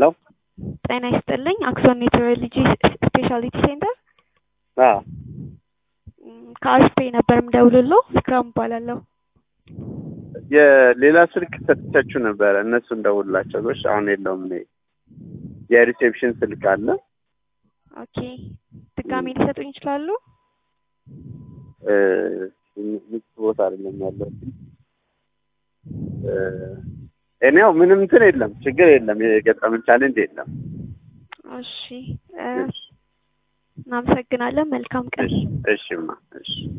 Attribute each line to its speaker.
Speaker 1: ሄሎ
Speaker 2: ጤና ይስጥልኝ። አክሶን ሜትሮሎጂ ስፔሻሊቲ ሴንተር
Speaker 1: አዎ
Speaker 2: ከአስፔ ነበር የምደውልልዎ። ፍቅራም እባላለሁ።
Speaker 1: የሌላ ስልክ ሰጥቻችሁ ነበረ እነሱ እንደውላቸው ጎሽ አሁን የለውም እኔ የሪሴፕሽን ስልክ አለ
Speaker 2: ኦኬ ድጋሜ ሊሰጡኝ ይችላሉ?
Speaker 1: እ ምቹ ቦታ አይደለም ያለው እኔ ያው ምንም እንትን የለም ችግር የለም የገጠምን ቻሌንጅ የለም
Speaker 2: እሺ እ እናመሰግናለን። መልካም ቀን።
Speaker 1: እሺ እሺማ እሺ